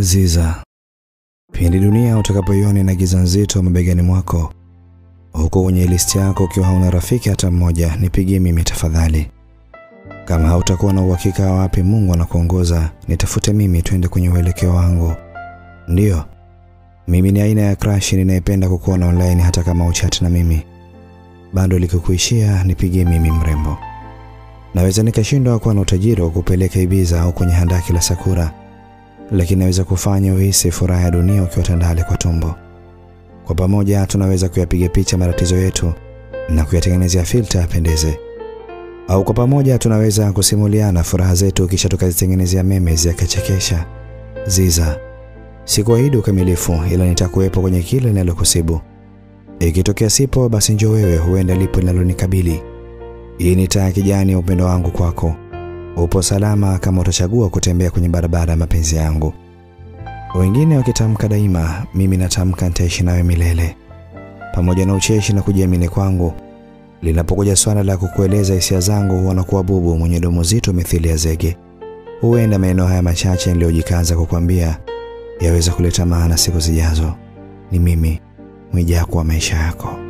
Ziza, pindi dunia utakapoiona na giza nzito mabegani mwako, huko kwenye listi yako ukiwa hauna rafiki hata mmoja, nipigie mimi tafadhali. Kama hautakuwa na uhakika wa wapi Mungu anakuongoza, nitafute mimi, twende kwenye uelekeo wangu. Ndiyo, mimi ni aina ya crush ninayependa kukuona online, hata kama uchati na mimi. Bado likikuishia, nipigie mimi mrembo. Naweza nikashindwa kuwa na utajiri wa kupeleka Ibiza au kwenye handaki la Sakura, lakini naweza kufanya uhisi furaha ya dunia ukiwa tandale kwa tumbo. Kwa pamoja tunaweza kuyapiga picha matatizo yetu na kuyatengenezea filter yapendeze, au kwa pamoja tunaweza kusimuliana furaha zetu kisha tukazitengenezea memes yakachekesha. Ziza, sikuahidi ukamilifu, ila nitakuwepo kwenye kile linalokusibu. Ikitokea sipo, basi njoo wewe, huenda lipo linalonikabili. Hii ni taa ya kijani ya upendo wangu kwako. Upo salama kama utachagua kutembea kwenye barabara ya mapenzi yangu. Wengine wakitamka daima, mimi natamka nitaishi nawe milele. Pamoja na ucheshi na kujiamini kwangu, linapokuja swala la kukueleza hisia zangu, huwa nakuwa bubu mwenye domo zito mithili ya zege. Huenda maneno haya machache niliyojikaza kukwambia yaweza kuleta maana siku zijazo. Ni mimi Mwijaku wa maisha yako.